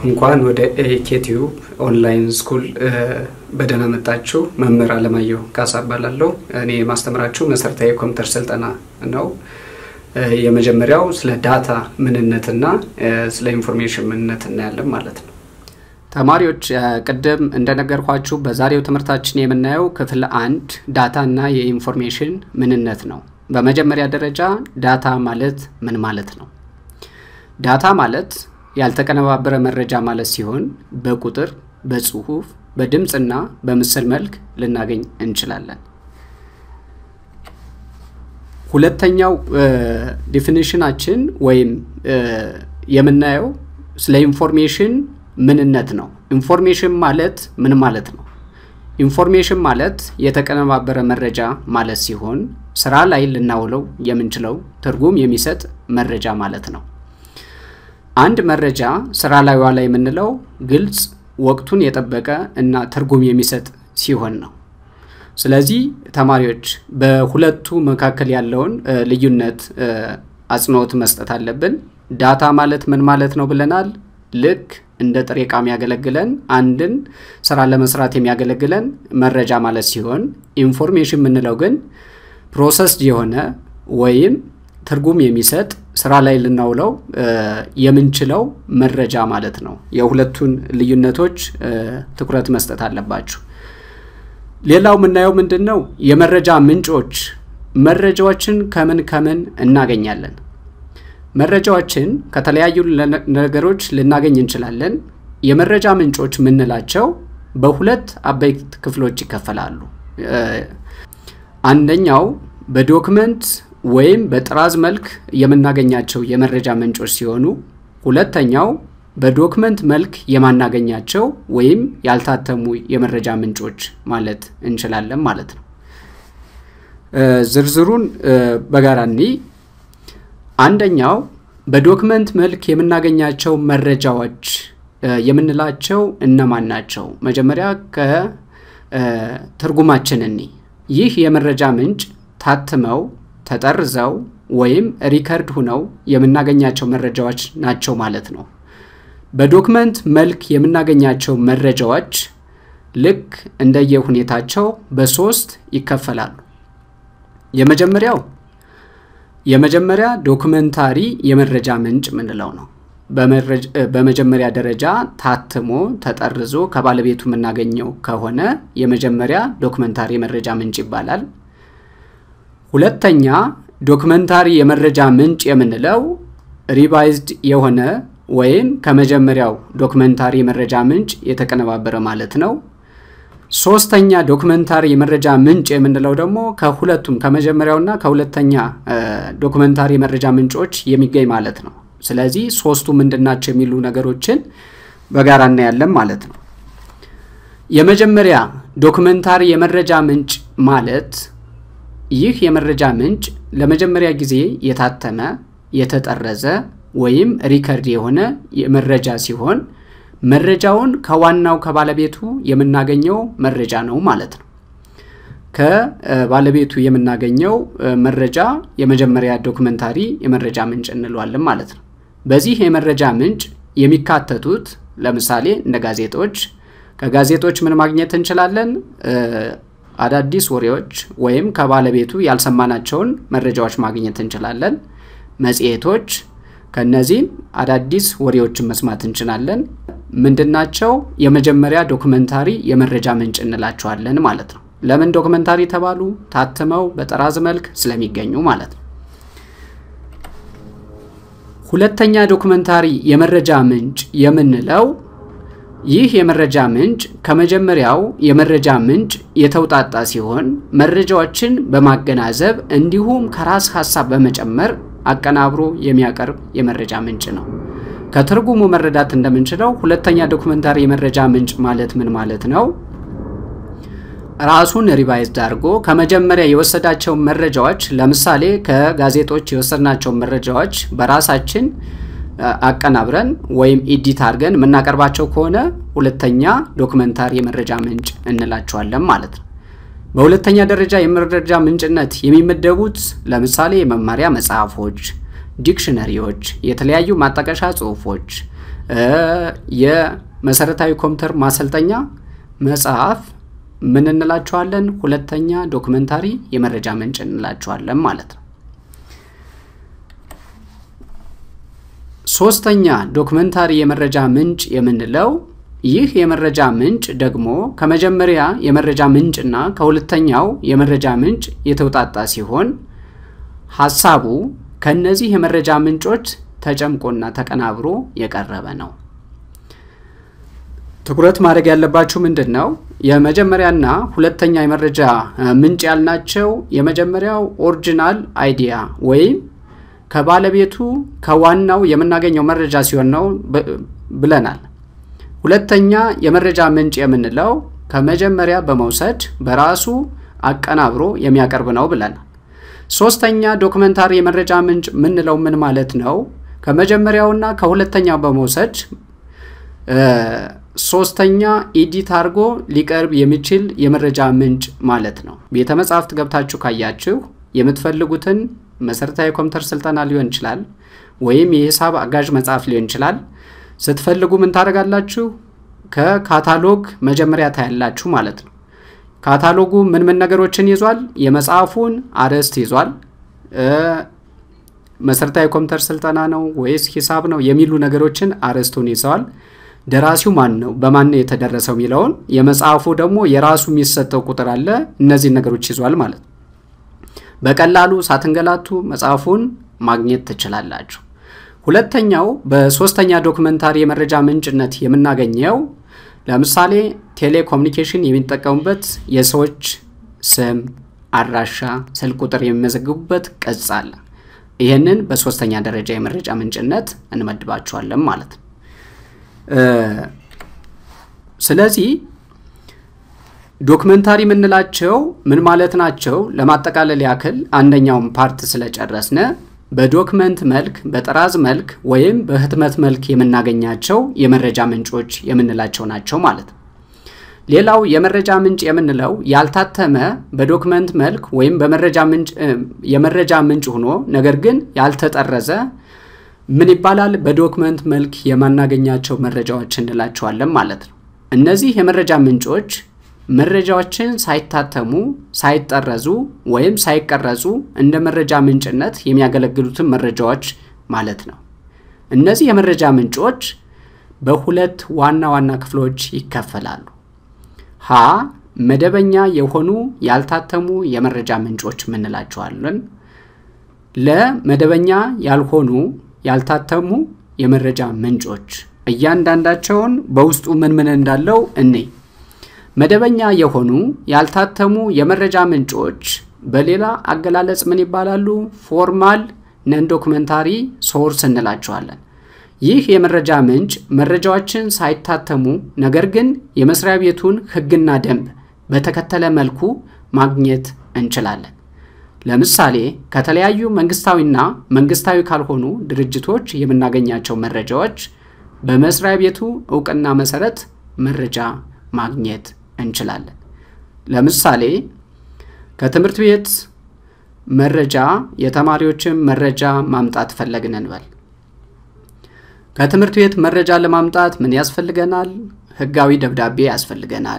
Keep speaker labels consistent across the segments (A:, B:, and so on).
A: እንኳን ወደ ኤኬቲዩብ ኦንላይን ስኩል በደህና መጣችሁ። መምህር አለማየሁ ካሳ እባላለሁ። እኔ የማስተምራችሁ መሰረታዊ የኮምፒውተር ስልጠና ነው። የመጀመሪያው ስለ ዳታ ምንነትና ስለ ኢንፎርሜሽን ምንነት እናያለን ማለት ነው። ተማሪዎች ቅድም እንደነገርኳችሁ በዛሬው ትምህርታችን የምናየው ክፍል አንድ ዳታ እና የኢንፎርሜሽን ምንነት ነው። በመጀመሪያ ደረጃ ዳታ ማለት ምን ማለት ነው? ዳታ ማለት ያልተቀነባበረ መረጃ ማለት ሲሆን በቁጥር፣ በጽሁፍ፣ በድምፅና በምስል መልክ ልናገኝ እንችላለን። ሁለተኛው ዲፊኒሽናችን ወይም የምናየው ስለ ኢንፎርሜሽን ምንነት ነው። ኢንፎርሜሽን ማለት ምን ማለት ነው? ኢንፎርሜሽን ማለት የተቀነባበረ መረጃ ማለት ሲሆን ስራ ላይ ልናውለው የምንችለው ትርጉም የሚሰጥ መረጃ ማለት ነው። አንድ መረጃ ስራ ላይ ዋላ የምንለው ግልጽ፣ ወቅቱን የጠበቀ እና ትርጉም የሚሰጥ ሲሆን ነው። ስለዚህ ተማሪዎች በሁለቱ መካከል ያለውን ልዩነት አጽንኦት መስጠት አለብን። ዳታ ማለት ምን ማለት ነው ብለናል። ልክ እንደ ጥሬ ዕቃ የሚያገለግለን አንድን ስራ ለመስራት የሚያገለግለን መረጃ ማለት ሲሆን ኢንፎርሜሽን የምንለው ግን ፕሮሰስድ የሆነ ወይም ትርጉም የሚሰጥ ስራ ላይ ልናውለው የምንችለው መረጃ ማለት ነው። የሁለቱን ልዩነቶች ትኩረት መስጠት አለባችሁ። ሌላው የምናየው ምንድን ነው? የመረጃ ምንጮች። መረጃዎችን ከምን ከምን እናገኛለን? መረጃዎችን ከተለያዩ ነገሮች ልናገኝ እንችላለን። የመረጃ ምንጮች የምንላቸው በሁለት አበይት ክፍሎች ይከፈላሉ። አንደኛው በዶክመንት ወይም በጥራዝ መልክ የምናገኛቸው የመረጃ ምንጮች ሲሆኑ ሁለተኛው በዶክመንት መልክ የማናገኛቸው ወይም ያልታተሙ የመረጃ ምንጮች ማለት እንችላለን ማለት ነው። ዝርዝሩን በጋራ እኒ አንደኛው በዶክመንት መልክ የምናገኛቸው መረጃዎች የምንላቸው እነማን ናቸው? መጀመሪያ ከትርጉማችን እኒ ይህ የመረጃ ምንጭ ታትመው ተጠርዘው ወይም ሪከርድ ሁነው የምናገኛቸው መረጃዎች ናቸው ማለት ነው። በዶክመንት መልክ የምናገኛቸው መረጃዎች ልክ እንደየ ሁኔታቸው በሶስት ይከፈላሉ። የመጀመሪያው የመጀመሪያ ዶክመንታሪ የመረጃ ምንጭ ምንለው ነው። በመጀመሪያ ደረጃ ታትሞ ተጠርዞ ከባለቤቱ የምናገኘው ከሆነ የመጀመሪያ ዶክመንታሪ የመረጃ ምንጭ ይባላል። ሁለተኛ ዶክመንታሪ የመረጃ ምንጭ የምንለው ሪቫይዝድ የሆነ ወይም ከመጀመሪያው ዶክመንታሪ የመረጃ ምንጭ የተቀነባበረ ማለት ነው። ሶስተኛ ዶክመንታሪ የመረጃ ምንጭ የምንለው ደግሞ ከሁለቱም ከመጀመሪያውና ከሁለተኛ ዶክመንታሪ የመረጃ ምንጮች የሚገኝ ማለት ነው። ስለዚህ ሶስቱ ምንድናቸው የሚሉ ነገሮችን በጋራ እናያለን ማለት ነው። የመጀመሪያ ዶክመንታሪ የመረጃ ምንጭ ማለት ይህ የመረጃ ምንጭ ለመጀመሪያ ጊዜ የታተመ የተጠረዘ ወይም ሪከርድ የሆነ መረጃ ሲሆን መረጃውን ከዋናው ከባለቤቱ የምናገኘው መረጃ ነው ማለት ነው። ከባለቤቱ የምናገኘው መረጃ የመጀመሪያ ዶክመንታሪ የመረጃ ምንጭ እንለዋለን ማለት ነው። በዚህ የመረጃ ምንጭ የሚካተቱት ለምሳሌ እንደ ጋዜጦች፣ ከጋዜጦች ምን ማግኘት እንችላለን? አዳዲስ ወሬዎች ወይም ከባለቤቱ ያልሰማናቸውን መረጃዎች ማግኘት እንችላለን። መጽሔቶች ከነዚህም አዳዲስ ወሬዎችን መስማት እንችላለን። ምንድናቸው? የመጀመሪያ ዶክመንታሪ የመረጃ ምንጭ እንላቸዋለን ማለት ነው። ለምን ዶክመንታሪ ተባሉ? ታትመው በጠራዝ መልክ ስለሚገኙ ማለት ነው። ሁለተኛ ዶክመንታሪ የመረጃ ምንጭ የምንለው ይህ የመረጃ ምንጭ ከመጀመሪያው የመረጃ ምንጭ የተውጣጣ ሲሆን መረጃዎችን በማገናዘብ እንዲሁም ከራስ ሀሳብ በመጨመር አቀናብሮ የሚያቀርብ የመረጃ ምንጭ ነው። ከትርጉሙ መረዳት እንደምንችለው ሁለተኛ ዶክመንታሪ የመረጃ ምንጭ ማለት ምን ማለት ነው? ራሱን ሪቫይዝድ አድርጎ ከመጀመሪያ የወሰዳቸው መረጃዎች ለምሳሌ ከጋዜጦች የወሰድናቸው መረጃዎች በራሳችን አቀናብረን ወይም ኢዲት አድርገን የምናቀርባቸው ከሆነ ሁለተኛ ዶክመንታሪ የመረጃ ምንጭ እንላቸዋለን ማለት ነው። በሁለተኛ ደረጃ የመረጃ ምንጭነት የሚመደቡት ለምሳሌ የመማሪያ መጽሐፎች፣ ዲክሽነሪዎች፣ የተለያዩ ማጣቀሻ ጽሁፎች የመሰረታዊ ኮምፒውተር ማሰልጠኛ መጽሐፍ ምን እንላቸዋለን? ሁለተኛ ዶክመንታሪ የመረጃ ምንጭ እንላቸዋለን ማለት ነው። ሶስተኛ ዶክመንታሪ የመረጃ ምንጭ የምንለው ይህ የመረጃ ምንጭ ደግሞ ከመጀመሪያ የመረጃ ምንጭና ከሁለተኛው የመረጃ ምንጭ የተውጣጣ ሲሆን ሀሳቡ ከእነዚህ የመረጃ ምንጮች ተጨምቆና ተቀናብሮ የቀረበ ነው። ትኩረት ማድረግ ያለባችሁ ምንድን ነው? የመጀመሪያና ሁለተኛ የመረጃ ምንጭ ያልናቸው የመጀመሪያው ኦሪጂናል አይዲያ ወይም ከባለቤቱ ከዋናው የምናገኘው መረጃ ሲሆን ነው ብለናል። ሁለተኛ የመረጃ ምንጭ የምንለው ከመጀመሪያ በመውሰድ በራሱ አቀናብሮ የሚያቀርብ ነው ብለናል። ሶስተኛ ዶክመንታሪ የመረጃ ምንጭ ምንለው ምን ማለት ነው? ከመጀመሪያውና ከሁለተኛው በመውሰድ ሶስተኛ ኢዲት አድርጎ ሊቀርብ የሚችል የመረጃ ምንጭ ማለት ነው። ቤተ መጻሕፍት ገብታችሁ ካያችሁ የምትፈልጉትን መሰረታዊ ኮምፒውተር ስልጠና ሊሆን ይችላል፣ ወይም የሂሳብ አጋዥ መጽሐፍ ሊሆን ይችላል። ስትፈልጉ ምን ታደርጋላችሁ? ከካታሎግ መጀመሪያ ታያላችሁ ማለት ነው። ካታሎጉ ምን ምን ነገሮችን ይዟል? የመጽሐፉን አርዕስት ይዟል። መሰረታዊ ኮምፒውተር ስልጠና ነው ወይስ ሂሳብ ነው የሚሉ ነገሮችን አርዕስቱን ይዘዋል። ደራሲው ማን ነው፣ በማን ነው የተደረሰው የሚለውን የመጽሐፉ ደግሞ የራሱ የሚሰጠው ቁጥር አለ። እነዚህን ነገሮች ይዟል ማለት ነው። በቀላሉ ሳትንገላቱ መጽሐፉን ማግኘት ትችላላችሁ። ሁለተኛው በሶስተኛ ዶክመንታሪ የመረጃ ምንጭነት የምናገኘው ለምሳሌ ቴሌኮሙኒኬሽን የሚጠቀሙበት የሰዎች ስም፣ አድራሻ፣ ስልክ ቁጥር የሚመዘግቡበት ቅጽ አለ። ይህንን በሶስተኛ ደረጃ የመረጃ ምንጭነት እንመድባቸዋለን ማለት ነው። ስለዚህ ዶክመንታሪ የምንላቸው ምን ማለት ናቸው? ለማጠቃለል ያክል አንደኛውን ፓርት ስለጨረስነ በዶክመንት መልክ፣ በጥራዝ መልክ ወይም በህትመት መልክ የምናገኛቸው የመረጃ ምንጮች የምንላቸው ናቸው ማለት ነው። ሌላው የመረጃ ምንጭ የምንለው ያልታተመ በዶክመንት መልክ ወይም በመረጃ ምንጭ የመረጃ ምንጭ ሆኖ ነገር ግን ያልተጠረዘ ምን ይባላል? በዶክመንት መልክ የማናገኛቸው መረጃዎች እንላቸዋለን ማለት ነው። እነዚህ የመረጃ ምንጮች መረጃዎችን ሳይታተሙ ሳይጠረዙ ወይም ሳይቀረጹ እንደ መረጃ ምንጭነት የሚያገለግሉትን መረጃዎች ማለት ነው። እነዚህ የመረጃ ምንጮች በሁለት ዋና ዋና ክፍሎች ይከፈላሉ። ሀ መደበኛ የሆኑ ያልታተሙ የመረጃ ምንጮች ምንላቸዋለን። ለመደበኛ ያልሆኑ ያልታተሙ የመረጃ ምንጮች እያንዳንዳቸውን በውስጡ ምን ምን እንዳለው እኔ መደበኛ የሆኑ ያልታተሙ የመረጃ ምንጮች በሌላ አገላለጽ ምን ይባላሉ? ፎርማል ነን ዶክመንታሪ ሶርስ እንላቸዋለን። ይህ የመረጃ ምንጭ መረጃዎችን ሳይታተሙ ነገር ግን የመስሪያ ቤቱን ሕግና ደንብ በተከተለ መልኩ ማግኘት እንችላለን። ለምሳሌ ከተለያዩ መንግስታዊና መንግስታዊ ካልሆኑ ድርጅቶች የምናገኛቸው መረጃዎች በመስሪያ ቤቱ እውቅና መሰረት መረጃ ማግኘት እንችላለን። ለምሳሌ ከትምህርት ቤት መረጃ የተማሪዎችን መረጃ ማምጣት ፈለግን እንበል። ከትምህርት ቤት መረጃ ለማምጣት ምን ያስፈልገናል? ህጋዊ ደብዳቤ ያስፈልገናል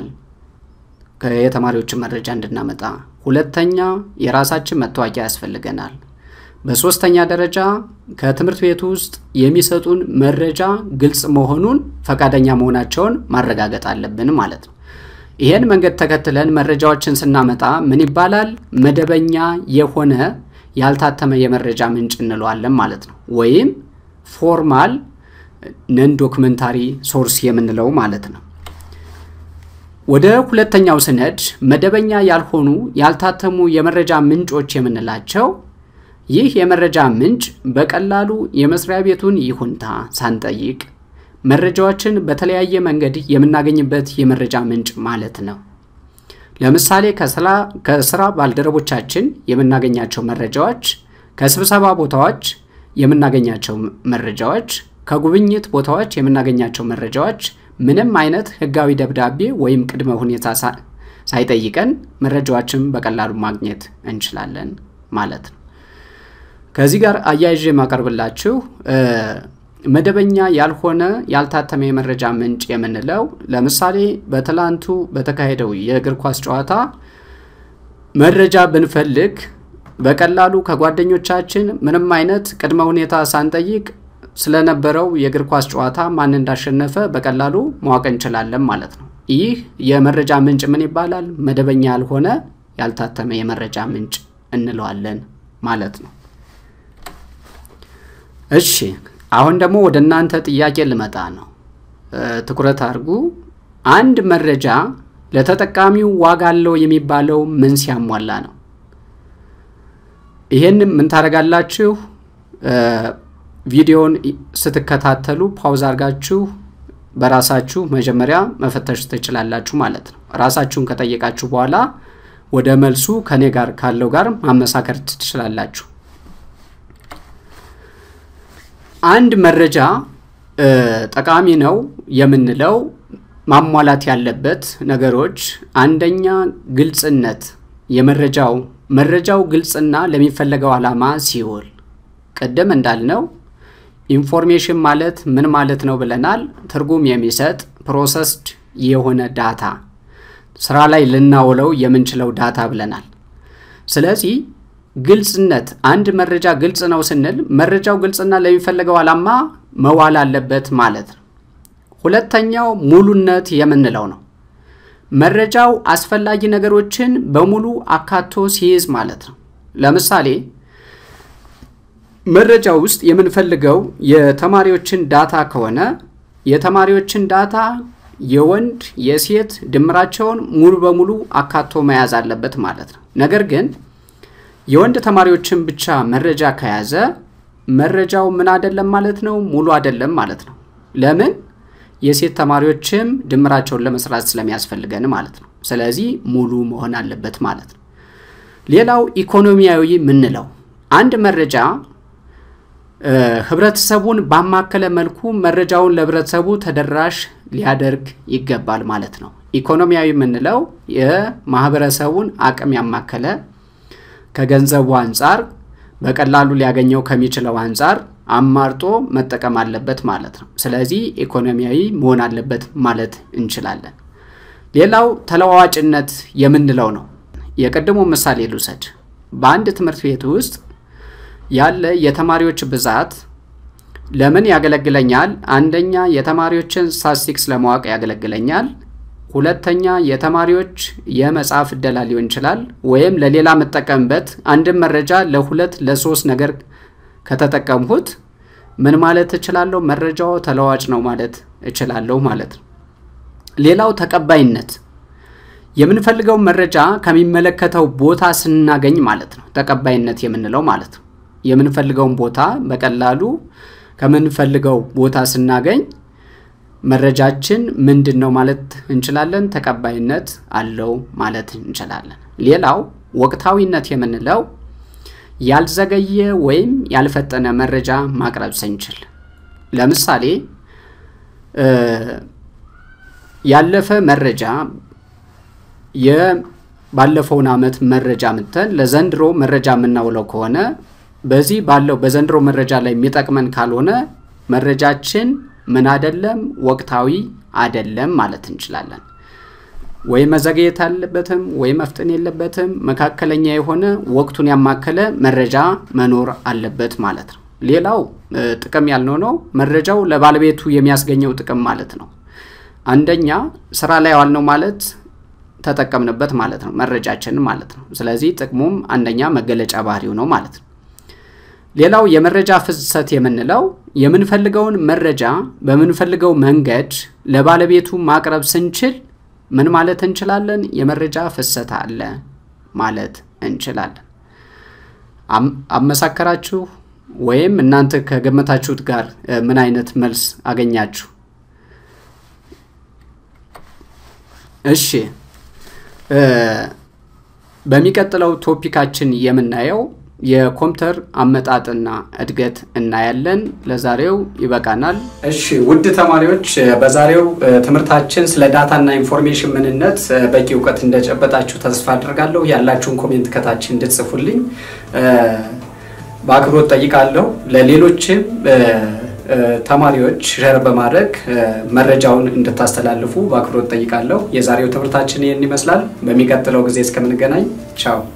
A: የተማሪዎችን መረጃ እንድናመጣ። ሁለተኛ የራሳችን መታወቂያ ያስፈልገናል። በሶስተኛ ደረጃ ከትምህርት ቤት ውስጥ የሚሰጡን መረጃ ግልጽ መሆኑን ፈቃደኛ መሆናቸውን ማረጋገጥ አለብን ማለት ነው። ይህን መንገድ ተከትለን መረጃዎችን ስናመጣ ምን ይባላል? መደበኛ የሆነ ያልታተመ የመረጃ ምንጭ እንለዋለን ማለት ነው። ወይም ፎርማል ነን ዶክመንታሪ ሶርስ የምንለው ማለት ነው። ወደ ሁለተኛው ስነድ መደበኛ ያልሆኑ ያልታተሙ የመረጃ ምንጮች የምንላቸው ይህ የመረጃ ምንጭ በቀላሉ የመስሪያ ቤቱን ይሁንታ ሳንጠይቅ መረጃዎችን በተለያየ መንገድ የምናገኝበት የመረጃ ምንጭ ማለት ነው። ለምሳሌ ከስራ ባልደረቦቻችን የምናገኛቸው መረጃዎች፣ ከስብሰባ ቦታዎች የምናገኛቸው መረጃዎች፣ ከጉብኝት ቦታዎች የምናገኛቸው መረጃዎች ምንም አይነት ሕጋዊ ደብዳቤ ወይም ቅድመ ሁኔታ ሳይጠይቀን መረጃዎችን በቀላሉ ማግኘት እንችላለን ማለት ነው። ከዚህ ጋር አያይዤ የማቀርብላችሁ መደበኛ ያልሆነ ያልታተመ የመረጃ ምንጭ የምንለው ለምሳሌ በትላንቱ በተካሄደው የእግር ኳስ ጨዋታ መረጃ ብንፈልግ በቀላሉ ከጓደኞቻችን ምንም አይነት ቅድመ ሁኔታ ሳንጠይቅ ስለነበረው የእግር ኳስ ጨዋታ ማን እንዳሸነፈ በቀላሉ ማወቅ እንችላለን ማለት ነው። ይህ የመረጃ ምንጭ ምን ይባላል? መደበኛ ያልሆነ ያልታተመ የመረጃ ምንጭ እንለዋለን ማለት ነው። እሺ አሁን ደግሞ ወደ እናንተ ጥያቄ ልመጣ ነው። ትኩረት አድርጉ። አንድ መረጃ ለተጠቃሚው ዋጋ አለው የሚባለው ምን ሲያሟላ ነው? ይህን ምን ታደርጋላችሁ? ቪዲዮን ስትከታተሉ ፓውዝ አድርጋችሁ በራሳችሁ መጀመሪያ መፈተሽ ትችላላችሁ ማለት ነው። ራሳችሁን ከጠየቃችሁ በኋላ ወደ መልሱ ከኔ ጋር ካለው ጋር ማመሳከር ትችላላችሁ። አንድ መረጃ ጠቃሚ ነው የምንለው ማሟላት ያለበት ነገሮች አንደኛ ግልጽነት፣ የመረጃው መረጃው ግልጽና ለሚፈለገው ዓላማ ሲውል ቅድም እንዳልነው ኢንፎርሜሽን ማለት ምን ማለት ነው ብለናል። ትርጉም የሚሰጥ ፕሮሰስድ የሆነ ዳታ ስራ ላይ ልናውለው የምንችለው ዳታ ብለናል። ስለዚህ ግልጽነት፣ አንድ መረጃ ግልጽ ነው ስንል መረጃው ግልጽና ለሚፈለገው ዓላማ መዋል አለበት ማለት ነው። ሁለተኛው ሙሉነት የምንለው ነው። መረጃው አስፈላጊ ነገሮችን በሙሉ አካቶ ሲይዝ ማለት ነው። ለምሳሌ መረጃ ውስጥ የምንፈልገው የተማሪዎችን ዳታ ከሆነ የተማሪዎችን ዳታ የወንድ የሴት ድምራቸውን ሙሉ በሙሉ አካቶ መያዝ አለበት ማለት ነው። ነገር ግን የወንድ ተማሪዎችን ብቻ መረጃ ከያዘ መረጃው ምን አይደለም ማለት ነው፣ ሙሉ አይደለም ማለት ነው። ለምን? የሴት ተማሪዎችም ድምራቸውን ለመስራት ስለሚያስፈልገን ማለት ነው። ስለዚህ ሙሉ መሆን አለበት ማለት ነው። ሌላው ኢኮኖሚያዊ የምንለው አንድ መረጃ ህብረተሰቡን ባማከለ መልኩ መረጃውን ለህብረተሰቡ ተደራሽ ሊያደርግ ይገባል ማለት ነው። ኢኮኖሚያዊ የምንለው የማህበረሰቡን አቅም ያማከለ ከገንዘቡ አንጻር በቀላሉ ሊያገኘው ከሚችለው አንጻር አማርጦ መጠቀም አለበት ማለት ነው። ስለዚህ ኢኮኖሚያዊ መሆን አለበት ማለት እንችላለን። ሌላው ተለዋዋጭነት የምንለው ነው። የቀድሞ ምሳሌ ልውሰድ። በአንድ ትምህርት ቤት ውስጥ ያለ የተማሪዎች ብዛት ለምን ያገለግለኛል? አንደኛ የተማሪዎችን ስታቲስቲክስ ለማወቅ ያገለግለኛል። ሁለተኛ የተማሪዎች የመጽሐፍ እደላ ሊሆን ይችላል። ወይም ለሌላ የምጠቀምበት አንድን መረጃ ለሁለት ለሶስት ነገር ከተጠቀምሁት ምን ማለት እችላለሁ? መረጃው ተለዋጭ ነው ማለት እችላለሁ ማለት ነው። ሌላው ተቀባይነት የምንፈልገው መረጃ ከሚመለከተው ቦታ ስናገኝ ማለት ነው። ተቀባይነት የምንለው ማለት ነው። የምንፈልገውን ቦታ በቀላሉ ከምንፈልገው ቦታ ስናገኝ መረጃችን ምንድን ነው ማለት እንችላለን። ተቀባይነት አለው ማለት እንችላለን። ሌላው ወቅታዊነት የምንለው ያልዘገየ ወይም ያልፈጠነ መረጃ ማቅረብ ስንችል፣ ለምሳሌ ያለፈ መረጃ የባለፈውን ዓመት መረጃ ምተን ለዘንድሮ መረጃ የምናውለው ከሆነ በዚህ ባለው በዘንድሮ መረጃ ላይ የሚጠቅመን ካልሆነ መረጃችን ምን አደለም ወቅታዊ አደለም ማለት እንችላለን። ወይ መዘግየት አለበትም ወይ መፍጠን የለበትም። መካከለኛ የሆነ ወቅቱን ያማከለ መረጃ መኖር አለበት ማለት ነው። ሌላው ጥቅም ያልነው ነው መረጃው ለባለቤቱ የሚያስገኘው ጥቅም ማለት ነው። አንደኛ ስራ ላይ ዋልነው ማለት ተጠቀምንበት ማለት ነው፣ መረጃችንን ማለት ነው። ስለዚህ ጥቅሙም አንደኛ መገለጫ ባህሪው ነው ማለት ነው። ሌላው የመረጃ ፍሰት የምንለው የምንፈልገውን መረጃ በምንፈልገው መንገድ ለባለቤቱ ማቅረብ ስንችል ምን ማለት እንችላለን? የመረጃ ፍሰት አለ ማለት እንችላለን። አመሳከራችሁ ወይም እናንተ ከገመታችሁት ጋር ምን አይነት መልስ አገኛችሁ? እሺ በሚቀጥለው ቶፒካችን የምናየው የኮምፒውተር አመጣጥና እድገት እናያለን። ለዛሬው ይበቃናል። እሺ ውድ ተማሪዎች በዛሬው ትምህርታችን ስለ ዳታና ኢንፎርሜሽን ምንነት በቂ እውቀት እንደጨበጣችሁ ተስፋ አድርጋለሁ። ያላችሁን ኮሜንት ከታች እንድትጽፉልኝ በአክብሮት ጠይቃለሁ። ለሌሎችም ተማሪዎች ሸር በማድረግ መረጃውን እንድታስተላልፉ በአክብሮት ጠይቃለሁ። የዛሬው ትምህርታችን ይህን ይመስላል። በሚቀጥለው ጊዜ እስከምንገናኝ ቻው።